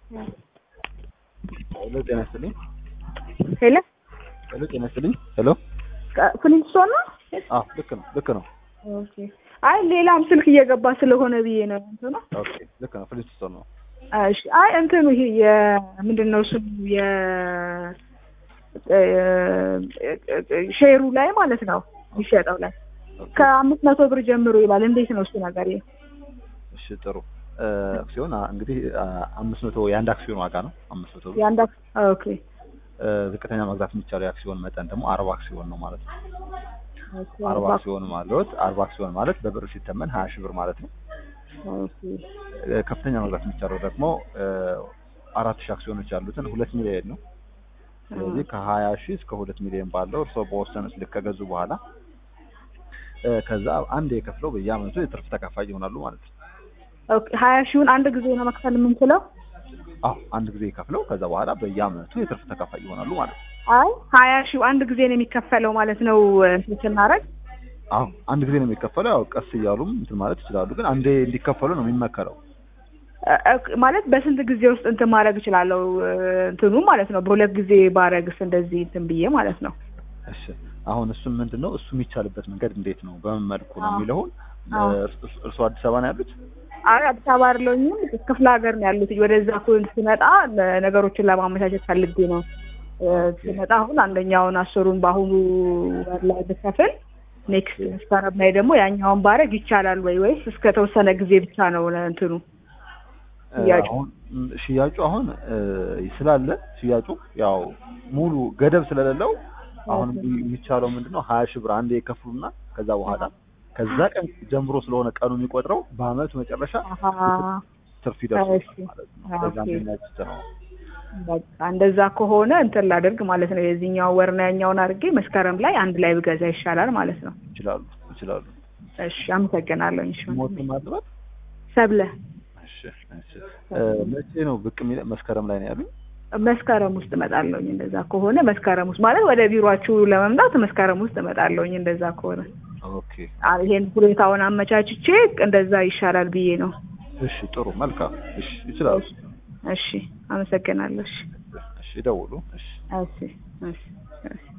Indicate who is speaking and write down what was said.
Speaker 1: ሄሎ ጤና ይስጥልኝ።
Speaker 2: ሄሎ
Speaker 1: ሄሎ ጤና ይስጥልኝ። ሄሎ
Speaker 2: ፍሊንስቶን ነው?
Speaker 1: አዎ ልክ ነው ልክ ነው።
Speaker 2: ኦኬ። አይ ሌላም ስልክ እየገባ ስለሆነ ብዬ ነው እንትኑ።
Speaker 1: ኦኬ ልክ ነው። ፍሊንስቶን ነው።
Speaker 2: እሺ። አይ እንትኑ ይሄ የምንድን ነው ስሙ የ ሼሩ ላይ ማለት ነው የሚሸጠው ላይ ከአምስት መቶ ብር ጀምሮ ይላል። እንዴት ነው እሱ ነገር? ይሄ
Speaker 1: እሺ ጥሩ አክሲዮን አ- እንግዲህ አ- አምስት መቶ የአንድ አክሲዮን ዋጋ ነው አምስት መቶ ብር።
Speaker 2: የአንድ አክ- ኦኬ
Speaker 1: እ፣ ዝቅተኛ መግዛት የሚቻለው የአክሲዮን መጠን ደግሞ አርባ አክሲዮን ነው ማለት ነው።
Speaker 2: ኦኬ
Speaker 1: አርባ አክሲዮን ማለት አርባ አክሲዮን ማለት በብር ሲተመን ሀያ ሺህ ብር ማለት ነው።
Speaker 2: ኦኬ
Speaker 1: እ፣ ከፍተኛ መግዛት የሚቻለው ደግሞ እ፣ አራት ሺህ አክሲዮኖች ያሉትን ሁለት ሚሊዮን ነው። ስለዚህ ከሀያ ሺህ እስከ ሁለት ሚሊዮን ባለው እርስዎ በወሰኑት ልክ ከገዙ በኋላ እ፣ ከዛ አንድ የከፍለው በየአመቱ የትርፍ ተካፋይ ይሆናሉ ማለት ነው።
Speaker 2: ኦኬ ሀያ ሺውን አንድ ጊዜ ነው መክፈል የምንችለው?
Speaker 1: አዎ አንድ ጊዜ ከፍለው ከዛ በኋላ በየአመቱ የትርፍ ተካፋይ ይሆናሉ ማለት ነው።
Speaker 2: አይ ሀያ ሺው አንድ ጊዜ ነው የሚከፈለው ማለት ነው እንትን ስናደርግ
Speaker 1: አዎ አንድ ጊዜ ነው የሚከፈለው። ያው ቀስ እያሉም እንትን ማለት ይችላሉ፣ ግን አንዴ እንዲከፈሉ ነው የሚመከረው።
Speaker 2: እ- እ- ማለት በስንት ጊዜ ውስጥ እንትን ማድረግ እችላለሁ? እ፣ እንትኑ ማለት ነው በሁለት ጊዜ ባረግስ እንደዚህ እንትን ብዬ ማለት ነው።
Speaker 1: እሺ አሁን እሱም ምንድን ነው እሱ የሚቻልበት መንገድ እንዴት ነው በምን መልኩ ነው
Speaker 2: አዎ።
Speaker 1: የሚለውን
Speaker 2: አዎ።
Speaker 1: እርስ- እርስዎ አዲስ አበባ ነው ያሉት?
Speaker 2: አይ አዲስ አበባ አይደለሁኝም ክፍለ ሀገር ነው ያሉት። ወደዛ እኮ ስመጣ ነገሮችን ለማመቻቸት ፈልጌ ነው እ፣ ስመጣ አሁን አንደኛውን አስሩን በአሁኑ ወር ላይ ብከፍል ኔክስት መስከረም ላይ ደግሞ ያኛውን ባረግ ይቻላል ወይ ወይስ እስከ ተወሰነ ጊዜ ብቻ ነው እንትኑ
Speaker 1: እ፣
Speaker 2: ሽያጩ?
Speaker 1: አሁን ም፣ ሽያጩ አሁን እ፣ ስላለ ሽያጩ ያው ሙሉ ገደብ ስለሌለው አሁን የሚ- የሚቻለው ምንድን ነው ሀያ ሺህ ብር አንዴ የከፍሉና ከዛ በኋላ ከዛ ቀን ጀምሮ ስለሆነ ቀኑ የሚቆጥረው በአመቱ መጨረሻ
Speaker 2: አሀ
Speaker 1: ትርፍ ይደርሳል
Speaker 2: እሺ።
Speaker 1: ማለት ነው። በዛ
Speaker 2: ኦኬ።
Speaker 1: የሚያችት ነው።
Speaker 2: በቃ እንደዛ ከሆነ እንትን ላደርግ ማለት ነው። የዚህኛው ወርና ያኛውን አድርጌ መስከረም ላይ አንድ ላይ ብገዛ ይሻላል ማለት ነው።
Speaker 1: ይችላሉ ይችላሉ።
Speaker 2: እሺ አመሰግናለሁ። እሺ
Speaker 1: ሞት ማጥባት
Speaker 2: ሰብለ
Speaker 1: እሺ እሺ እ፣ መቼ ነው ብቅ የሚለ መስከረም ላይ ነው ያሉኝ?
Speaker 2: መስከረም ውስጥ እመጣለሁኝ። እንደዛ ከሆነ መስከረም ውስጥ ማለት ወደ ቢሮአችሁ ለመምጣት መስከረም ውስጥ እመጣለሁኝ። እንደዛ ከሆነ
Speaker 1: ኦኬ
Speaker 2: አ- ይሄን ሁኔታውን አመቻችቼ እንደዛ ይሻላል ብዬ ነው።
Speaker 1: እሺ ጥሩ መልካም እሺ ይችላሉ
Speaker 2: እሺ አመሰግናለሁ። እሺ
Speaker 1: እሺ ደውሉ እሺ
Speaker 2: እሺ እሺ እሺ